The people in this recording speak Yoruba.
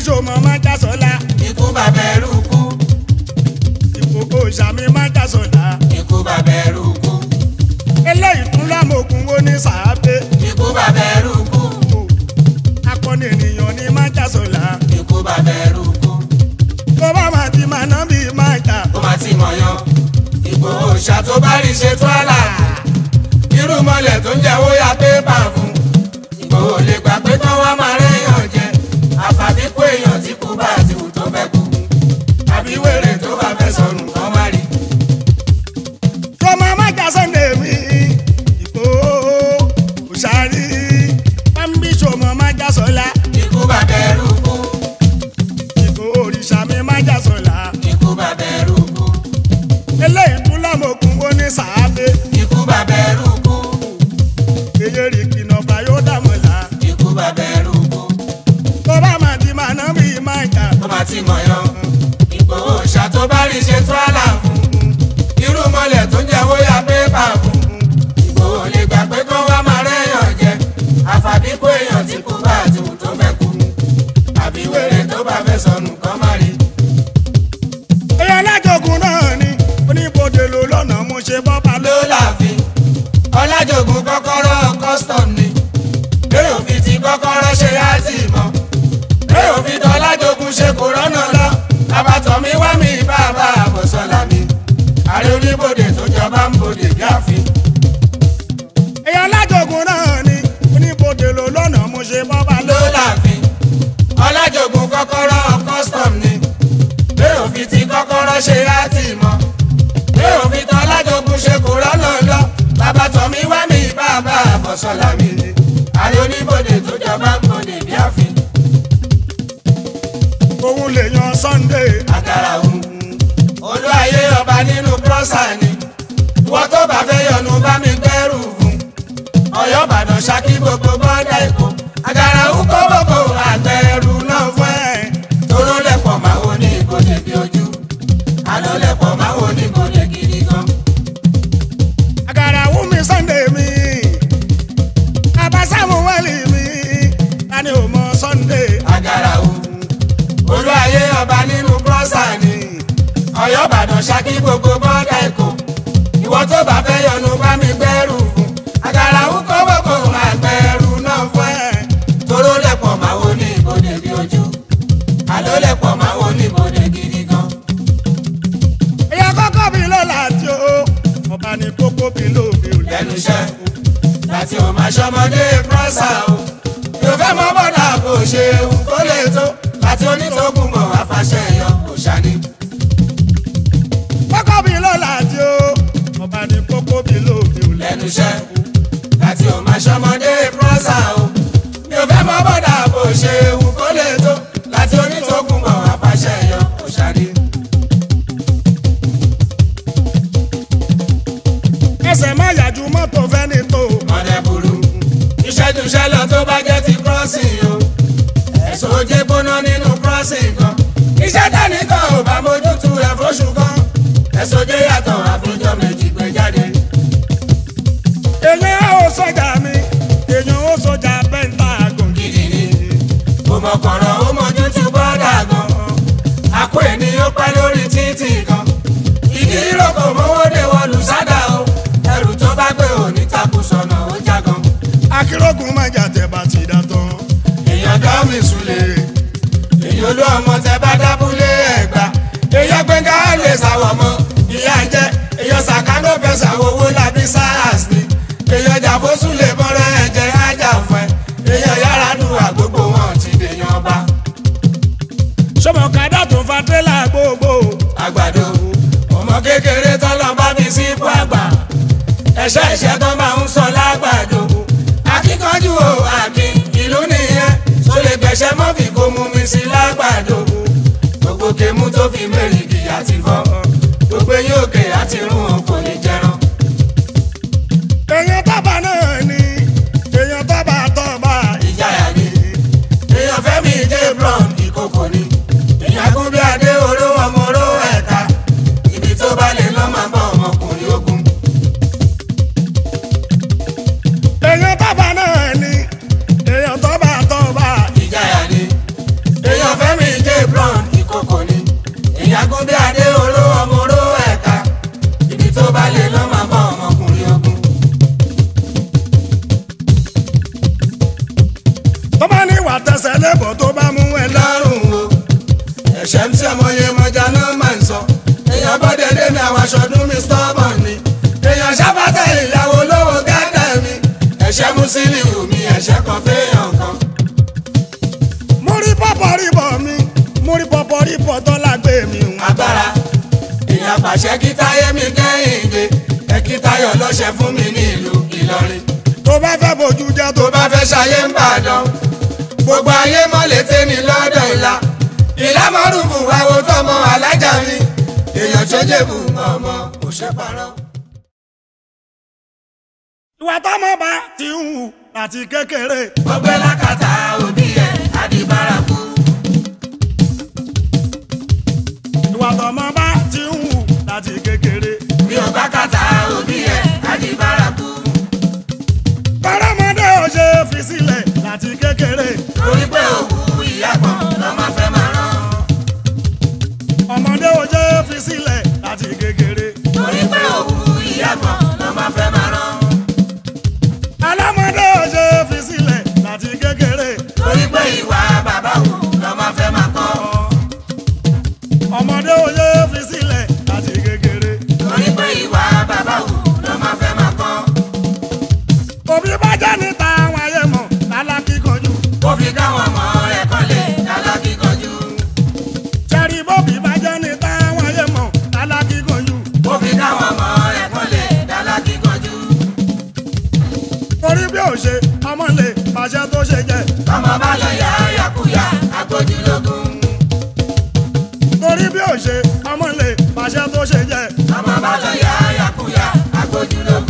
ṣòmọ má jásọlá ikú bàbá ẹrú kú ìkòkò ìṣàmì má jásọlá ikú bàbá ẹrú kú eléyìí tún lámògùn ó ní sàábé ikú bàbá ẹrú kú akọni ènìyàn ní má jásọlá ikú bàbá ẹrú kú tó bá máa ti máa ná bí má jà ó máa ti mọ̀ yan Ìgbòho òòṣà tó bá rí ṣe tó àlà irú mọ́lẹ̀ tó ń jẹ́ ó ya pépà fún Ìgbòho lè gbà pé tán wá máa réyàn jẹ àfàbí kó èèyàn tí kú bá ti wù tó fẹ́ kú àbí wèrè tó bá fẹ́ sọnù kán má rí ṣọmọ má jásọlá mi ìkòkò òṣàrí pàmbí ṣòmọ má jásọlá ikú bàbá ẹrú kú ìkòkò òrìṣà mi má jásọlá ikú bàbá ẹrú kú eléyìí tún lámògùn ó ní sàábé ikú bàbá ẹrú kú èyí rí kìnà fàyó dàmọ̀lá ikú bàbá ẹrú kú tó bá máa ti máa ná bí má jà ó máa ti mọ̀ yan Ìgbòho òòṣà tó bá rí ṣe tó àlà fún irú mọ́lẹ̀ tó ń jẹ́ ó ya pépà fún Ìgbòho lè gbà pé kán wá máa réyàn jẹ àfàbí kó èèyàn tí kú bá ti wù tó fẹ́ kú àbí wèrè tó bá fẹ́ sọnù kán má rí èyí alájogun náà ni oníbodè ló lọ́nà mo ṣe bọ́ba ló ló láàfin ọlájògùn kọ́kọ́rọ́ custom ni bẹ́ẹ̀ òfin ti kọ́kọ́rọ́ ṣe á tì mọ́ bẹ́ẹ̀ òfin tó ọlájògùn ṣe kò rọ́nà lọ àbàtọ̀ mi wá mi bàbá àbọ̀sọ̀lá mi ààrẹ oníbodè tó jọba ń bodè bí àfin èyí alájogun náà ni oníbodè ló lọ́nà mo ṣe bọ́ba ló ló láàfin ọlájògùn kọ́kọ́rọ́ custom ni bẹ́ẹ̀ òfin ti kọ́kọ́rọ́ ṣe á tì mọ́ bẹ́ẹ̀ òfin tó ọlájògùn ṣe kò rọ́nà lọ àbàtọ̀ mi wá mi bàbá àbọ̀sọ̀lá mi ààrẹ oníbodè tó jọba ń bodè bí àfin. òun lè yan Sunday àkàrà òun olú ayé ọba nínú prọ́sà ni ìwọ tó bá fẹ́ yọnu bá mi gbẹ́rù fún ọ̀yọ́ ìbàdàn ṣákí gbogbo bọ́dà èkó àkàrà òun kó gbogbo àgbẹ̀rù náà fún ẹ̀ tóró lẹ̀pọ̀ máa wo ní ìbòdè bí ojú àlọ́ lẹ̀pọ̀ máa wo ní ìbòdè gidi gan. àkàrà wù mí Sunday mi abasamu wẹ̀lì mi tani ò mọ Sunday àkàrà òun olú ayé ọba nínú prọ́sà ni ọ̀yọ́ ìbàdàn ṣákí gbogbo bọ́dà èkó ìwọ tó bá fẹ́ yọnu bá mi gbẹ́rù fún àkàrà ń kọ́ gbogbo àgbẹ̀rù náà fún ẹ̀ toró lẹ̀pọ̀ máa wo ní ìbòdè bí ojú àló lẹ̀pọ̀ máa wo ní ìbòdè gidi gan. èyí àkọ́kọ́ mi ló láti o ọba ní kókó mi ló mi ò lẹ́nu iṣẹ́ láti ò máa ṣọmọdé prọ́sà o yóò fẹ́ mọ bọ́dà bó ṣe ewu kó lè tó láti onítọ̀kùn mọ̀ àfàṣẹ yọ kò ṣáni. kókó mi ló láti o ọba ní kókó mi ló mi ò lẹ́nu iṣẹ́ láti ò máa ṣọmọdé prọ́sà o mi ò fẹ́ mọ bọ́dà bó ṣe ewu kó lè tó láti onítọ̀kùn mọ̀ àfàṣẹ yọ kò ṣáni. ẹsẹ̀ má yàjú mọ́tò fẹ́ni tó ọ̀nà burú ìṣẹ́jú ṣẹlẹ̀ tó bá jẹ́ ti crossing o ẹ̀sùn ojé gbóná nínú crossing kan iṣẹ́ tẹ́nìkan ò bá mójútu ẹ̀ fóṣù kan ẹ̀sùn ojé yàtọ̀ àfijọ́ méjì gbé jáde. èèyàn ó sọjà mi èèyàn ó sọjà pentagon gidi ni ó mọ kọ̀rọ̀ ó mójútu bọ́dà gan àpò ènìyàn pẹ́ lórí títì kan ìdí ìrókò mọ́wọ́dé wọlú sádà o ẹrù tó bá gbé òní takùn sọ̀nà ó jágan. akérògùn má jà tẹ̀ bá ti dà tán èèyàn dá mi sùlẹ̀ èyí olú ọmọ tẹ bá dábúlé ẹ̀gbá èèyàn gbẹ̀ngà lè sàwọ̀ mọ́ ìyá jẹ́ èèyàn sàkánó fẹ́ sàwọ̀ owó lábí sars ni èèyàn jàfóṣù lè bọ́rẹ́ ẹ̀jẹ̀ ájà fún ẹ èèyàn yàrá dùn àgbógbò wọn ti dèèyàn bá sọmọ kàdá tó fa tẹ́lá gbogbo àgbàdo ọmọ kékeré tọ́lọ́ bá fi sí ipò àgbà ẹ̀ṣẹ́ ẹ̀ṣẹ́ tó máa ń sọ lágbàdo akíkanjú o àkín ìlú nìyẹn tó lè gbẹ̀ṣẹ́ mọ́fì kó mú mi sí lágbàdo gbogbo kèmú tó fi mẹ́rìndì àti fọ́ gbogbo eyín òkè àti rún o kò ní jẹran. èèyàn tábà náà ni èèyàn tábà tọ́ba ìjayà ni èèyàn fẹ́mi dé blond ìkòkò ni èèyàn gún bí adé oró ọmọ oró ẹ̀ka ibi tó bá lè lọ́ máa bá ọmọkùnrin ogun. èèyàn tábà náà ni èèyàn tọ́ba tọ́ba ìjayà ni èèyàn fẹ́mi tẹsẹ̀ lébọ̀ tó bá mú ẹ lọ. lọ́rùn o ẹ̀ṣẹ̀ ń tí ọmọye mọ̀já náà máa ń sọ èèyàn bọ́dẹ̀ dé mi àwọn aṣọ́dún mi stubborn ni èèyàn ṣàfàtà ìyàwó lówó gádà mi ẹ̀ṣẹ̀ Musiliu mi ẹ̀ṣẹ̀ kan fẹ́yàn kan. mo rí pọ̀pọ̀ rí bọ̀ mi mo rí pọ̀pọ̀ rí bọ̀ tó lágbé mi. agbára èèyàn pàṣẹ kí táyé mi kẹ́hìndé ẹ kí táyọ̀ lọ́ṣẹ̀ fún mi ní ìlú Ìlọrin tó bá fẹ́ bójú jẹ́ tó tó bá fẹ́ ṣayé ń bàdàn gbogbo ayé mọ́lẹ̀ tẹ́ ní lọ́dọ̀ ìlà ìlàmọ́rùfù àwo tọmọ alájà mi èèyàn tó jẹ̀bù ọmọ òṣèpàrọ̀. ìwà tọ́mọ bá ti ń hù láti kékeré. ọgbẹ́ lákàtà òbí ẹ̀ àdìbárakú. ìwà tọ́mọ bá ti ń hù láti kékeré. bí o bá kàtà òbí ẹ̀ àdìbárakú. kọ́rọ́mọdé ò ṣe fi sílẹ̀ láti kékeré. torí pé òkú ìyá kan lọ́mọ fẹ́ máa rán. ọmọdé ò ṣe fi sílẹ̀ láti kékeré. torí pé òkú ìyá kan lọ́mọ fẹ́ máa rán. alámọdé ò ṣe fi sílẹ̀ láti kékeré. torí pé ìwà bàbá wù lọ́mọ fẹ́ máa kọ́. ọmọdé ò ṣe fi sílẹ̀ láti kékeré. torí pé ìwà bàbá wù lọ́mọ fẹ́ máa kọ́. òbí bá jẹ́ níta àwọn ayé mọ̀ lálákì kanjú. ó fi káwọn ọmọ rẹ̀ kọ́lé lálákìkanjú. sẹ́rí bóbí bá jẹ́ níta àwọn ayé mọ̀ lálákì kanjú. ó fi káwọn ọmọ rẹ̀ kọ́lé lálákìkanjú. torí bí ò ṣe ọmọ lè pàṣẹ tó ṣe jẹ. tọmọ bá lọ yá yakuya agbójúlógún. torí bí ò ṣe ọmọ lè pàṣẹ tó ṣe jẹ. tọmọ bá lọ yá yakuya agbójúlógún.